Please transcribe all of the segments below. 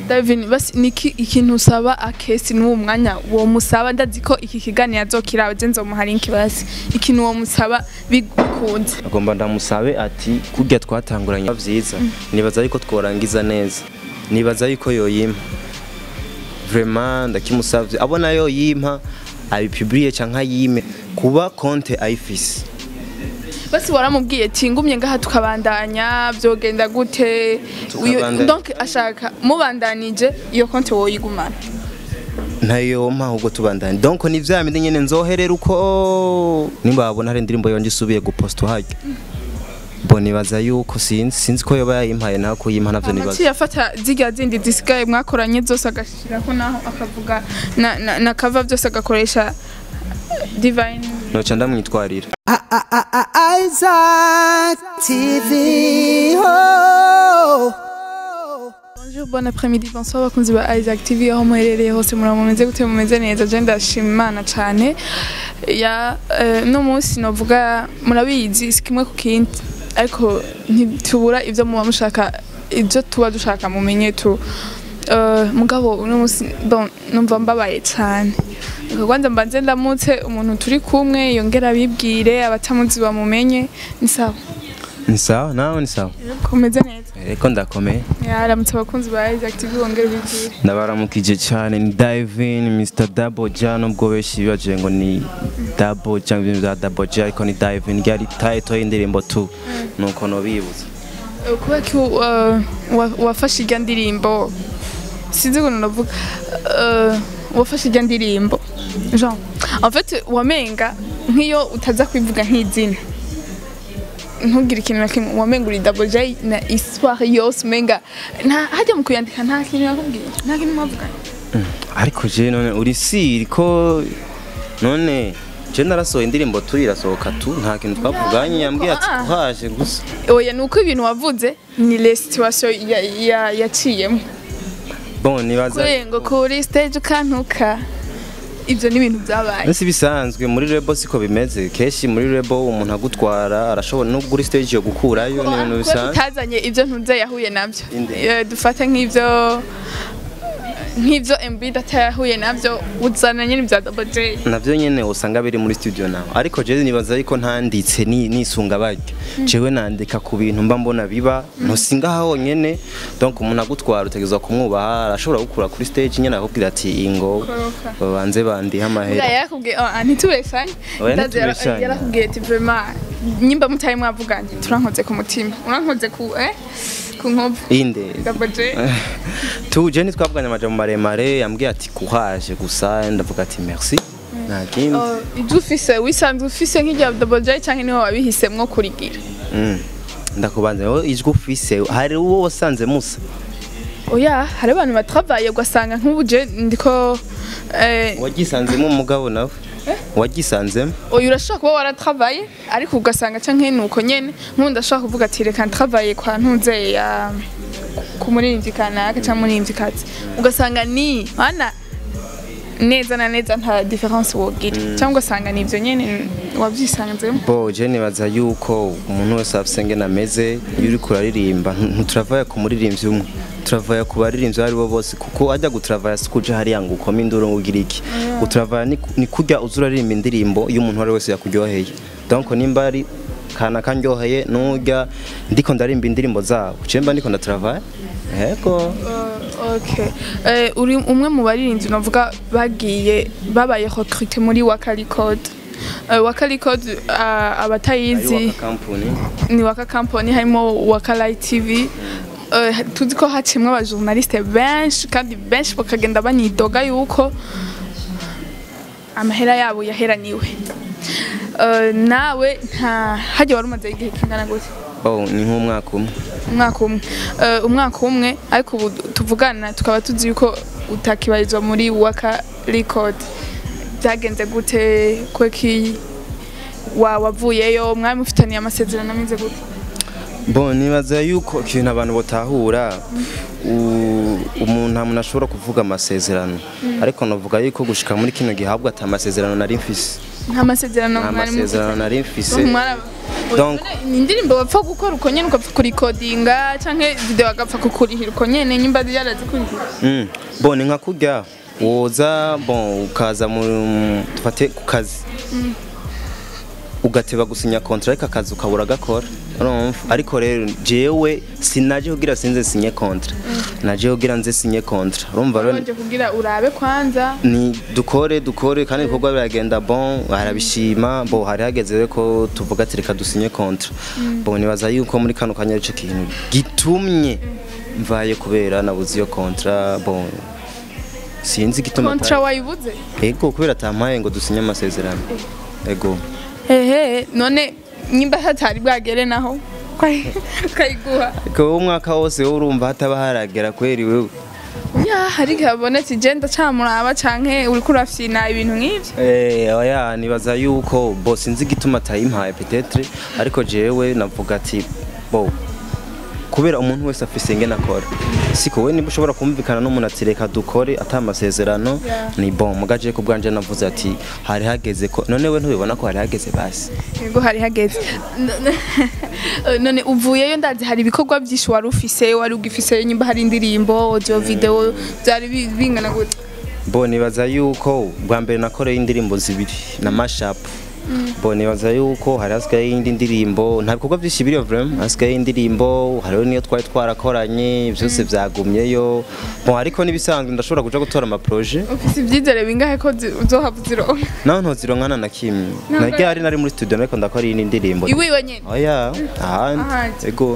Davin basi niki ikintu usaba akesi n'uwo mwanya wo musaba ndazi ko iki kiganiro azokiraba je nzomuha link basi ikintu wo musaba bikunze agomba ndamusabe ati kurya twatanguranye vyiza nibaza yuko tworangiza neza nibaza yuko yoyimpa vraiment ndakimusavye abona yoyimpa abipubliye canke ayime kuba konte ayifise basi waramubwiye ati ngumye ngaha tukabandanya vyogenda gute Uyo- Tukabandanya. donc ashaka mubandanije iyo konti woyigumana ntayo mpa ahubwo tubandanye donc ni vya bindi nyene nzoherera uko nimba babona hari indirimbo yonje isubiye guposta harya bo nibaza yuko sinzi sinzi ko yoba yayimpaye naho kuyimpa navyo nibaza Amaci yafata zirya zindi zisigaye mwakoranye zose agashirako naho akavuga na, na, na kava vyose agakoresha divine noca ndamwitwarira Isaac TV. Oh. Bonjour, bon après-midi, bonsoir bakunzi ba Isaac TV aho muherereye hose muraba mumeze gute mumeze neza je ndashima Imana cane ya eh, no munsi novuga murabizi si kimwe ku kindi ariko ntitubura ivyo muba mushaka ivyo tuba dushaka mumenye tu Eh, mugabo uno munsi bon numva mbabaye cane kwanza mbanze ndamutse umuntu turi kumwe yongera abibwire abatamuzi bamumenye ni sawa ni sawa nawe ni sawa kumeze neza eko ndakomeye yaramutse abakunzi ba Isaac TV bongera ubibwire ndabaramukije cyane ni divin mr double j nubwo benshi bibaje ngo ni double j ibintu bya double j ariko ni divin ryari title y'indirimbo tu nuko nobibuza Eh, kubera ko uh, wa- wafashe irya ndirimbo sinzi ukuntu navuga uh, wafashe irya ndirimbo jean en fait wamenga nk'iyo utaza kwivuga nk'izina ntugire ikintu na kimwe wamenga uri double j na histoire yose umenga nta hajya mu kuyandika nta kintu yakubwiye nta kintu mwavuganye ariko je none uri siri ko none je narasohoye indirimbo tu irasohoka tu nta kintu twavuganye yambwiye ati Ah. kuhaje gusa oya ni uko ibintu wavuze ni les situation ya- ya- yaciyemo bon nibaza kuri ngo kuri stage ukantuka ibyo ni ibintu byabaye Nsi bisanzwe muri rebo siko bimeze kenshi muri rebo umuntu agutwara arashobora no kuri stage yo gukurayo ni ibintu kuba bisanzwe tutazanye ibyo ntuze yahuye nabyo Inde. Eh, dufate nk'ibyo nk'ibyo MB data yahuye nabyo uzana nyine ibya Double J navyo nyene usanga biri muri studio nawe ariko jewe nibaza yuko ntanditse ni nisunga baryo jewe nandika ku bintu mba mbona biba ntusinga honyene donc umuntu agutwara utegerezwa kumwubaha arashobora gukura kuri stage nyene akubwira ati ingo Koroka. babanze bandihe Buriya amahera yarakubwiye oh, ntitubeshanye Oya, Ndazi yara- ntitubeshanye. yarakubwiye ati vraiment nyimba mutari mwavuganye turankoze ku mutima urankoze ku eh ku nkovu inde Double J tuje ntitwavuganye amajambo maremare yambwiye ati kuhaje gusa ndavuga ati merci nta kindi Oh, ibyo ufise wisanzwe ufise nk'irya Double J cyangwa niho wabihisemwo kurigira Mm. ndakubanza wowe ijwi ufise hari uwo wasanze musa oya hari abantu batravaye ugasanga nk'ubu je ndiko eh, wagisanzemo umugabo nawe wagisanzemo oya urashobora kuba waratravaye ariko ugasanga canke nuko nyene nk'ubu ndashobora kuvuga ati reka ntravaye kwa ntuze ya ku muririmbyi kanaka cyangwa umuririmbyikazi ugasanga ni hana neza na neza nta difference wogira cyangwa ugasanga ni ibyo nyene wavyisanzemo bo je nibaza yuko umuntu wese afise ngene ameze iyo uriko uraririmba ntu- ntituravaya ku muririmbyi umwe turavaya ku baririmbyi abo aribo bose kuko ajya guturavaya si kuja hariya ngo ukome induru ngo ugire iki guturavaya ni ku- ni kurya uza uraririmba indirimbo iyo umuntu uwo ari we wese yakuryoheye donc nimba ari kana kanryoheye n'urya ndiko ndarimba indirimbo zabo je mba ndiko ndaturavaya yego okay eh, uri umwe mu baririmbyi navuga bagiye babaye recruté muri Waka Record uh, Waka Record uh, abatayizi Waka company ni waka company harimo waka light tv Eh, tuzi ko hacimwe abajournaliste benshi kandi benshi bakagenda banyidoga yuko amahera yabo yaheraniwe Eh, nawe nta hajya wari umaze igihe kingana gute oh ni nk'umwaka umwe umwaka umwe Eh, umwaka umwe ariko ubu tuvugana tukaba tuzi yuko utakibarizwa muri waka record byagenze gute kweki wa wavuyeyo mwari mufitaniye amasezerano ameze gute Bon nibaza yuko ikintu abantu batahura u- umuntu nta muntu ashobora kuvuga amasezerano ariko navuga yuko gushika muri kino gihabwa ata amasezerano nari mfise nta masezerano nta mwari masezerano nari mfise mwaraba Donc- ni indirimbo bapfa gukora uko nyene ugapfa kurikodinga canke video agapfa kukurihira uko nyene nyimba yarazikurihira Mm. bon ni nka kurya woza bon ukaza mu dufate ku kazi ugateba gusinya kontra ariko akazi ukabura gakora urumva ariko rero jewe sinaje kugira sinze sinye kontra naje kugira nze sinye kontra urumva rero wanje kugira urabe kwanza ni dukore dukore kandi ibikorwa biragenda bon arabishima bo hari hageze rero ko tuvuga ati reka dusinye kontra bon nibaza yuko muri kano kanya ico kintu gitumye mvaye kubera nabuze iyo kontra bon sinzi igituma kontra wayibuze ego kubera atampaye ngo dusinye amasezerano ego hehe none nyimba hatari bwagere naho ukayiguha ego wowe umwaka wose wowe urumva hataba haragera kweri wewe ya hari igihe habonetse igenda camuraba canke uriko urafyina ibintu nk'ivyo Eh, oya nibaza yuko bo sinzi igituma atayimpaye petetre ariko jewe navuga ati bo kubera umuntu wese afise ingene akora siko we niba ushobora kumvikana n'umuntu ati reka dukore ata amasezerano Yeah. ni bon mugaje ku bwanje navuze ati hari hageze ko none we ntubibona ko hari hageze basi yego hari hageze None- none uvuyeyo ndazi hari ibikorwa byinshi wari ufise wari ugifise nyimba hari indirimbo audio video byari bi- bingana gute bo nibaza yuko bwa mbere nakoreye indirimbo zibiri na mashup bo nibaza yuko hari hasigaye indi ndirimbo nta bikorwa byinshi biriyo vraiment hasigaye indirimbo hariho niyo twari twarakoranye byose byagumyeyo bo ariko nibisanzwe ndashobora kuja gutora ama projet ufise ivyizere bingahe ko zi- uzohava uzironka naho ntozironkana na kimwe nagiye hari nari muri studio ariko ndakora iyi ndirimbo iwiwe nyene oya ahandi Ahandi. ego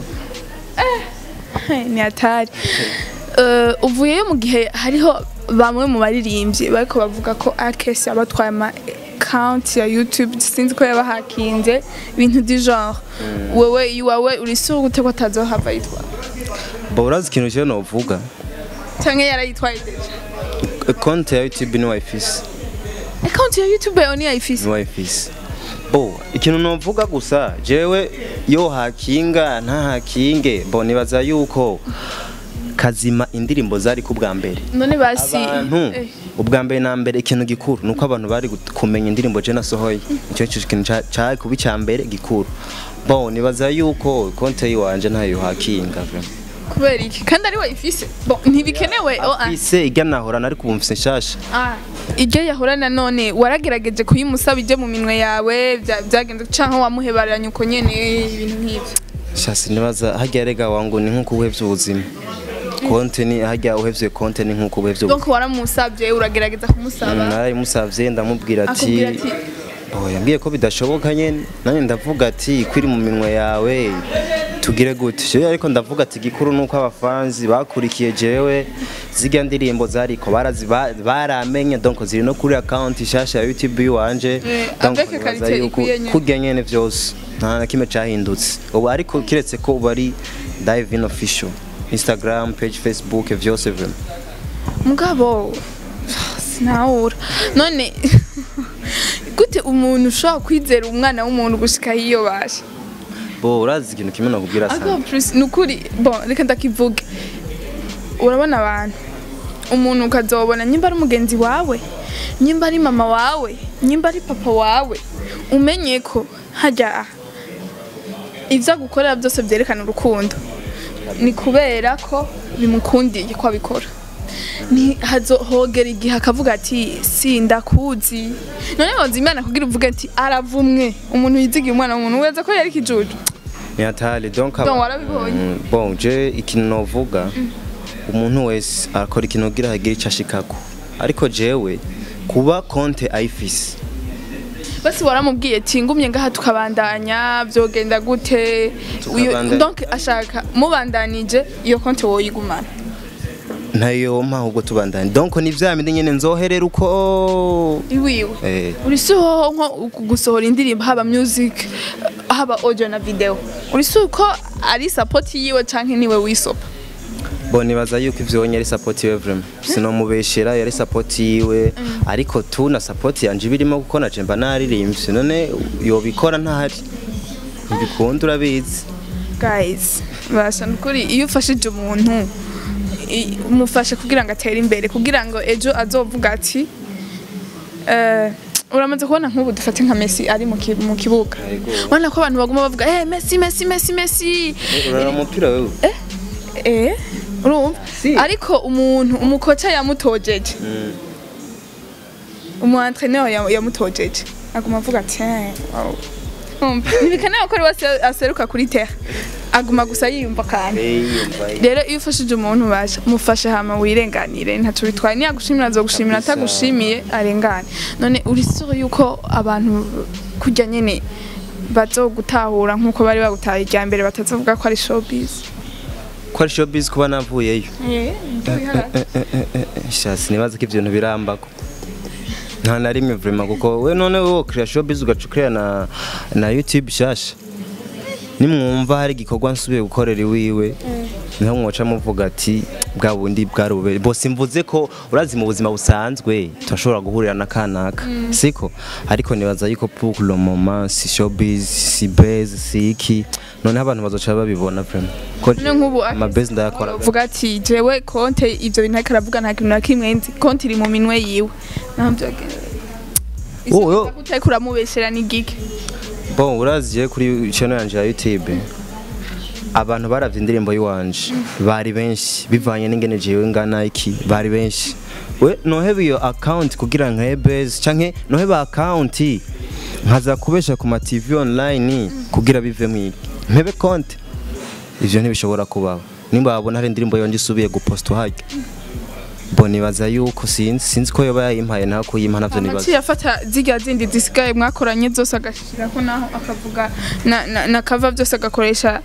ni hatari Eh, uvuyeyo mu gihe hariho bamwe mu baririmbyi bariko bavuga ko akesi abatwaye ama account ya youtube sinzi ko yabahakinze ibintu du genre wewe iwawe uri sure gute ko atazohava yitwara bo urazi ikintu cyo novuga canke yarayitwaye deja konti ya youtube ni wayifise account ya youtube yawe niyayifise ni wayifise bo ikintu novuga gusa jewe yo hakinga nta hakinge bo nibaza yuko kazima indirimbo zari ku bwa mbere none basi abantu eh, ubwa mbere na mbere ikintu gikuru nuko abantu bari gut- kumenya indirimbo je nasohoye icyo cyo kintu ca- cari kuba icya mbere gikuru bo nibaza yuko konti yiwanje ntayo hakinga vraiment kubera iki kandi ari wayifise bon ntibikenewe oh, ah. ise ijya nahora nari kubumvise nshasha Ah, iryo yahora nanone waragerageje kuyimusaba ije mu minwe yawe bya- byagenze canke wamuhebaranye uko nyene ibintu nk'ivyo shasi nibaza hajya rega wangu ni nkuko uhevye ubuzima konte ni hajya uhevye konte ni nkuko uhevye ubuzima donc waramusavye uragerageza kumusaba narayimusavye ndamubwira ati akubwira ati oh yambwiye ko bidashoboka nyene nanjye ndavuga ati kwiri mu minwe yawe tugire gute jewe ariko ndavuga ati gikuru nuko abafanzi bakurikiye jewe zirya ndirimbo zariko barazi ba- baramenye donc ziri no kuri account ishasha ya YouTube yiwanje Eh, donc avec nibaza qualité yuko ikwiye nyene. kurya nyene vyose nta na kimwe cahindutse ubu ariko kiretse ko ubu ari dive in official Instagram page Facebook vyose vraiment mugabo sinawura none gute umuntu ushobora kwizera umwana w'umuntu gushika hiyo bashe bo urazi ikintu kimwe nakubwira sana Ariko plus nukuri bon reka ndakivuge urabona abantu umuntu ukazobona nyimba ari umugenzi wawe nyimba ari mama wawe nyimba ari papa wawe umenye ko hajya ibyo agukorera byose byerekana urukundo ni kubera ko bimukundiye ko abikora ni hazohogera igihe akavuga ati sindakuzi none woza imana kugira uvuge ati aravumwe umuntu yizigiye umwana w'umuntu weza ko yari ikijuju ni hatari donc Donc aba- warabibonye? Mm, bon je ikintu novuga umuntu wese arakora ikintu kugira hagire icyo ashikako ariko jewe kuba konte ayifise basi waramubwiye ati ngumye ngaha tukabandanya byogenda gute Uyu- Tukabandanya. donc ashaka mubandanije iyo konti woyigumana ntayo mpa ahubwo tubandanye donc ni vya bindi nyene nzoherera uko iwiwe eh uri siho nko gusohora indirimbo haba music haba audio na video uri si uko ari support yiwe canke niwe wisopa bo nibaza yuko ivyo wonye ari support yiwe vraiment sinomubeshera yari support yiwe ariko tu na support yanje birimo kuko naje mba naririmbye none yobikora ntahari ntibikunda urabizi guys basha nukuri iyo ufashije umuntu i- umufashe kugira ngo atere imbere kugira ngo ejo azovuga ati eh, uramaze kubona nk'ubu dufate nka Messi ari mu ki- mu kibuga Yego. ubona ko abantu baguma bavuga eh Messi Messi Messi Messi urara umupira wewe eh urumva Si. ariko umuntu umukoca yamutojeje umu entraîneur ya- yamutojeje aguma avuga ati "Eh, wow." Urumva? ntibikenewe ko ari wese aseruka kuri terre aguma gusa yiyumva kandi rero iyo ufashije umuntu basha mufashe hama wirenganire ntacyo bitwaye niyagushimira azogushimira Kabisa. atagushimiye arengane none uri sure yuko abantu kujya nyene bazogutahura nk'uko bari bagutaha irya mbere batazovuga ko ari showbiz ko ari showbiz kuba navuyeyo shasi nibaza ko ibyo bintu birambako nta na rimwe vrema kuko we none wowe ukira showbiz ugaca ukira na, na youtube shasha nimwumva hari igikorwa nsubiye gukorera iwiwe niho mwoca muvuga ati bwa bundi bwari bube bose mvuze ko urazi mu buzima busanzwe turashobora guhurira na kanaka siko ariko nibaza yuko pour le moment si showbiz si base si iki noneho abantu bazoca babibona vrema ko None nk'ubu amabase ndayakora uvuga ati jewe konte ivyo bintu ariko aravuga nta kintu na kimwe nzi konte iri mu minwe yiwe naho byagenda Oh, yo. utariko uramubeshera ni gike Bon, uraziye kuri channel yanje ya YouTube. Abantu baravye indirimbo yiwanje bari benshi bivanye n'ingene jewe ngana iki bari benshi. We noheba iyo account kugira nkebeze canke noheba account nkaza kubesha ku ma TV online kugira bive mu iki. Mpebe konti. Ivyo ntibishobora kubaho. Nimba babona hari indirimbo yonje isubiye gupostwa harya. Bon nibaza yuko sinzi sinzi ko yoba yayimpaye naho kuyimpa navyo nibaza. amaci yafata zirya zindi zisigaye mwakoranye zose agashirako naho akavuga na, na, na kava byose agakoresha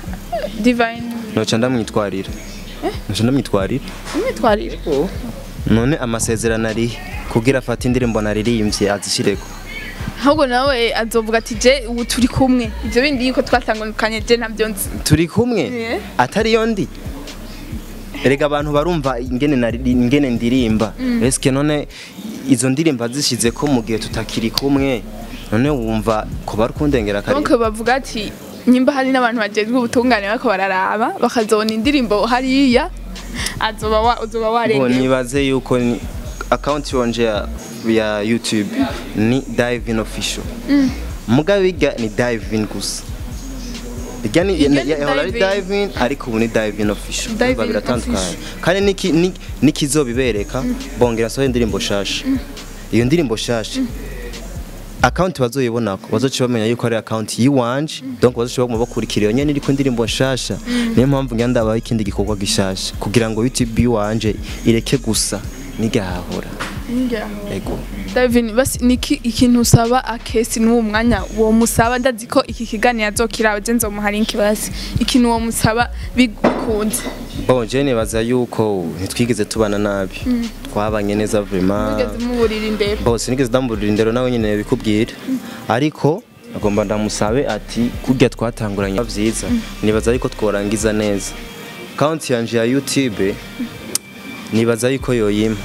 divine Noca ndamwitwarira. Noca ndamwitwarira. imyitwarire none amasezerano ari kugira afate indirimbo naririmbye azishireko ahubwo nawe azovuga ati je ubu turi kumwe ivyo bindi yuko twatangukanye je ntabyo nzi turi kumwe Yeah. atari yo ndi erega abantu barumva ingene nariri- ingene ndirimba eske none izo ndirimbo azishize ko mu gihe tutakiri kumwe none wumva ko bari kundengera kare donc bavuga ati nyimba hari n'abantu bajejwe ubutungane bariko bararaba bakazobona indirimbo hariya azoba wa, uzoba Bo, warengeye nibaze yuko ni account yonje ya, ya YouTube ni Divine Official mugabe bijya ni Divine gusa bijya ni Bijya ni ya- yahora ari Divine. Divine ariko ubu ni Divine Official Divine Urumva biratandukanye Official. kandi niki ni- nikizobibereka bongera soho indirimbo shasha iyo ndirimbo shasha account bazoyibonako bazoca bamenya yuko ari account yiwanje donc bazoca baguma bakurikira iyo nyene iriko indirimbo nshasha niyo mpamvu ngira ndabaho ikindi gikorwa gishasha kugira ngo YouTube yiwanje ireke gusa nigahahora ego Davin basi niki ikintu usaba akesi n'uwo mwanya wo musaba ndazi ko iki kiganiro azokirawe je nzomuha link basi ikintu wo musaba bikunze bon je nibaza yuko ntitwigeze tubana nabi twabanye neza vraiment mugeze muburira imbere bose nigeze ndamburira indero nawe nyine bikubwira ariko agomba ndamusabe ati kurya twatanguranye vyiza nibaza yuko tworangiza neza account yanje ya YouTube nibaza yuko yoyimpa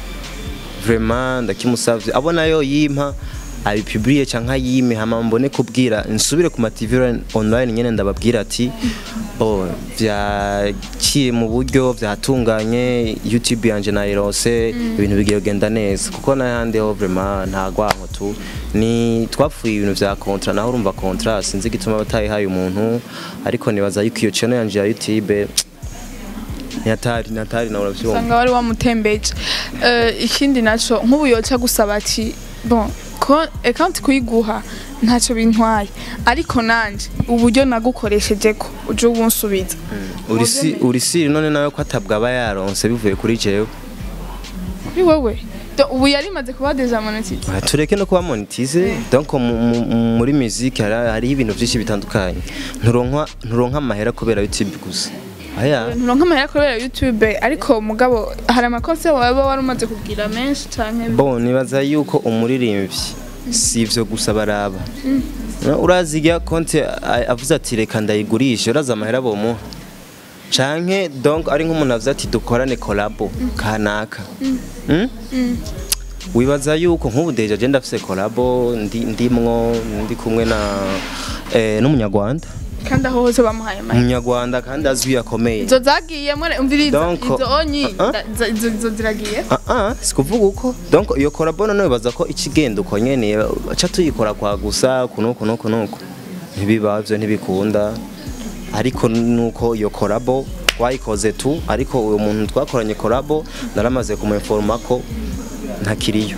vraiment ndakimusavye abona yoyimpa abipubliye canke ayime hama mbone kubwira nsubire ku ma TV online nyene ndababwira ati bo vyaciye mu buryo vyatunganye YouTube yanje nayirose ibintu bigiye kugenda neza kuko n'ahandi ho vraiment nta gwanko tu ni twapfuye ibintu vya contrat naho urumva contrat sinzi igituma batayihaye umuntu ariko nibaza yuko iyo channel yanje ya YouTube ntiyatari ntiyatari nawe uravyumva usanga wari wamutembeje Eh, ikindi naco nk'ubu yoca gusaba ati bon ko account kuyiguha ntacyo bintwaye ariko nanje uburyo nagukoresheje ko uje ubunsubiza urisi urisi none nawe ko atabwa aba yaronse bivuye kuri jewe kuri wowe Do- ubu yarimaze kuba deja monetize Ah, tureke no kuba monetize donc mu- mu- muri musique hari hariho ibintu byinshi bitandukanye nturonka nturonka amahera kubera YouTube gusa aya nturonka amahera kubera youtube ariko mugabo hari amakosa waba wari umaze kugira menshi canke bon nibaza yuko umuririmbyi si ivyo gusa baraba Na- urazi irya konti a- avuze ati reka ndayigurishe urazi amahera bomuha canke donc ari nk'umuntu avuze ati dukorane kolabo kanaka Mm? wibaza yuko nk'ubu deja je ndafise kolabo ndi ndimwo ndi kumwe na eh, n'umunyarwanda kandi aho hose bamuhaye amahera umunyarwanda kandi azwi akomeye izo zagiye mwene umviriza Donc, izo onyi ah, ah. da- za- izo izo ziragiye Ah ah, sikuvuga uko donc iyo korabo none baza ko ikigenda uko nyene aca tuyikora kwa gusa kuno kuno kuno ntibiba byo ntibikunda ariko nuko iyo korabo twayikoze tu ariko uwo muntu twakoranye korabo naramaze kumuinforma ko ntakiriyo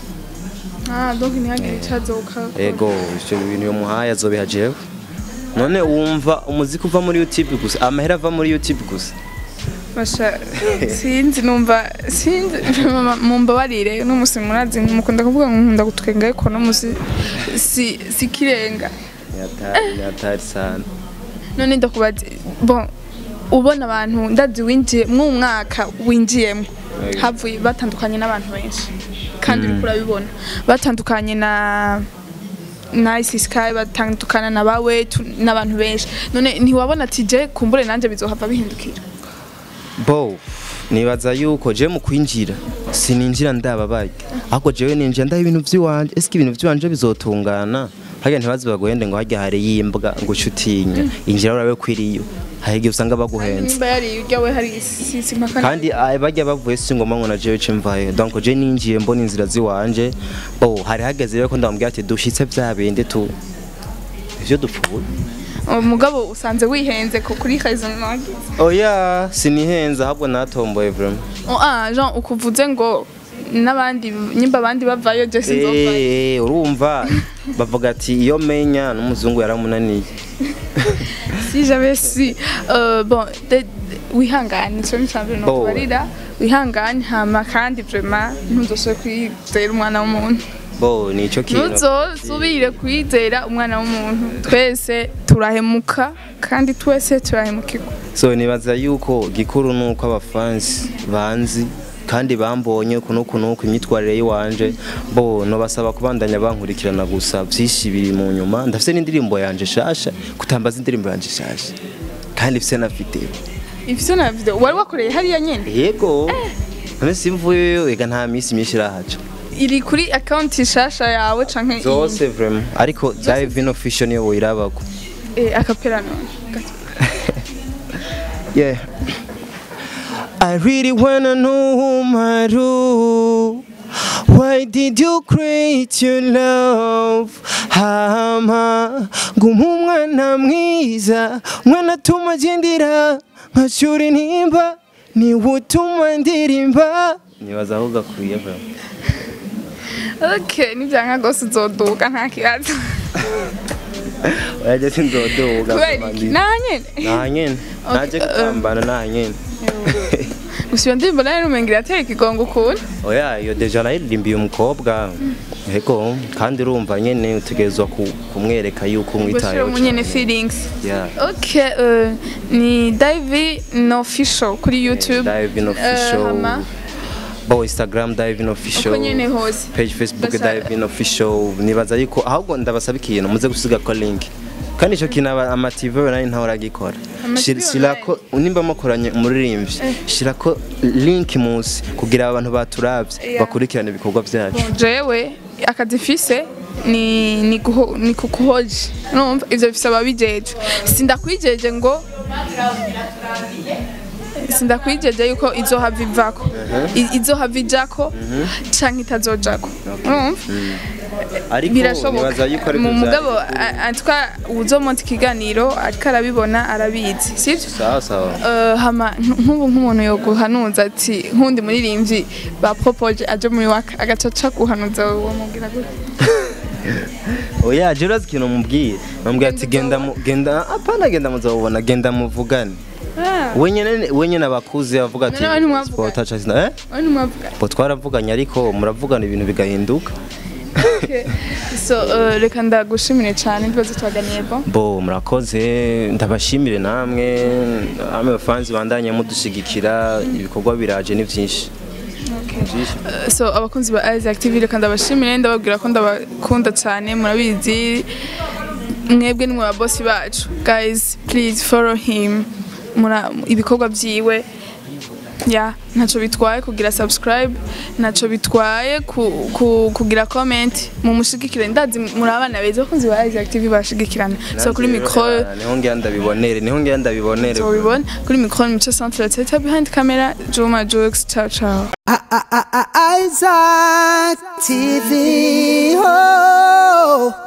ah donc ntihagire icazoka ego ivyo bintu yo muhaye azobiha jewe none wumva umuziki uva muri youtube gusa amahera ava muri youtube gusa basha sinzi numva sinzi mama, mumbabarire n'umusi murazi mukunda kuvuga ngo nkunda gutwenga ariko no musi si si kirenga ni hatari ni hatari sana none ndakubaza bon ubona abantu ndazi winjiye mu mwaka winjiyemo Yego. havuye batandukanye n'abantu benshi kandi uriko urabibona batandukanye na Nice Sky batandukana na bawe tu- n'abantu benshi none ntiwabona ati je kumbure nanje bizohava bihindukira bo nibaza yuko je mu kwinjira sininjira ndababaye ahubwo jewe ninjira ndaha ibintu vy'iwanje ese ibintu vy'iwanje bizotungana harya ntibazi baguhende ngo harya hari yimbwa ngo ucutinya injira urabe kwiriyo hari igihe usanga baguhenze nimba yari urya we hari sisi mpaka kandi ah, bajya bavuye si ngoma ngo na jewe cimvaye donc je ninjiye mbona inzira ziwanje bo hari hageze rero ko ndamubwira ati dushitse vya bindi tu ivyo dupfuye umugabo usanze wihenze ko kuri kazo nagize oya sinihenze ahubwo natomboye vraiment oh ah Jean ukuvuze ngo n'abandi nyimba abandi bavayo je sinzovayo Eh, urumva bavuga ati iyo menya n'umuzungu yaramunaniye si j'avais si euh, bon de, de, wihangane cyo nicambere no Bo. kubarira wihangane hama kandi vraiment ntuzoshobe kwizera umwana w'umuntu bo nico kintu ntuzosubire kwizera umwana w'umuntu twese turahemuka kandi twese turahemukirwa so nibaza yuko gikuru nuko abafansi banzi kandi bambonye kuno kuno imyitwarire yiwanje bo no basaba kubandanya bankurikirana gusa vyinshi biri mu nyuma ndafise n'indirimbo yanje shasha kutambaza indirimbo yanje shasha kandi mfise na video ivyo na video wari wakoreye hariya nyene yego none simvuyeyo ega nta misi myinshi irahaca iri kuri account shasha yawe canke iyi? zose vraiment ariko live in official niyo woyirabako eh akapera none Gato. Yeah. I really wanna know whom I do. Why did you create your love? Hama ngumumwana mwiza mwana atuma agendera nkacura intimba niwe utuma ndirimba nibaza aho gakwiye bro okay nivyanka gose uzoduka nta kibazo oyaje sinzodoga kubera iki nta nyene nta nyene naje Okay, gutambana nta nyene gusa iyo ndirimbo nayo numengira ateye ikigongo ukuntu oya iyo deja nayiririmbiye umukobwa ego kandi urumva nyene utegerezwa ku- kumwereka yuko gushira umwitayeho mu nyene feelings Yeah. okay uh, ni Dive no official kuri YouTube Dive in Eh, official hama bo instagram dive in official uko nyene hose page facebook Basa- dive in official nibaza yuko ahubwo ndabasaba ikintu muze gusiga ko link kandi ico kintu aba- ama TV nari ntaho uragikora Ama Shira- TV shirako nimba mukoranye umuririmbyi shirako link musi kugira abantu baturavye Yeah. bakurikirane ibikorwa vyacu Bon, jewe akazi fise ni ni kuho, ni kukuhoji urumva ivyo bifise ababijeje sindakwijeje ngo sindakwijeje yuko izohava ivako I- izohava ijako canke itazojako urumva ariko birashoboka nibaza yuko ari mu byo mugabo vyari. a- atwa uzomonta ikiganiro ariko arabibona arabizi sivyo sawa sawa Uh, hama nk- nk'ubu nk'umuntu yoguhanuza ati nk'undi muririmbyi bapropoje aje muri waka agaca aca guhanuza uwo mubwira gute oya je urazi ikintu mubwiye bambwira ati genda mu- genda apana genda muzabubona genda muvugane wenyene wenyene abakuze bavuga ati None abantu mwavuganye? sport acha sina eh Oya ntimwavuga bo twaravuganye ariko muravugana ibintu bigahinduka so uh, reka ndagushimire cyane ibibazo twaganiye bo bo murakoze ndabashimire namwe amwe bafanzi bandanye mudushigikira ibikorwa biraje ni byinshi byinshi Uh, so abakunzi ba Isaac TV reka ndabashimire ndababwira ko ndabakunda cyane murabizi mwebwe nimwe ba boss bacu guys please follow him mura ibikorwa byiwe ya ntacyo bitwaye kugira subscribe ntacyo bitwaye ku- ku- kugira comment mu mushigikire ndazi muri abana beza bakunzi ba Isaac TV bashigikirana so kuri Nanjye rero, micro eh, niho ngira ndabibonere niho ngira ndabibonere tubibona kuri micro mico centre teta behind camera Juma Jokes ciao ciao Isaac TV. Oh.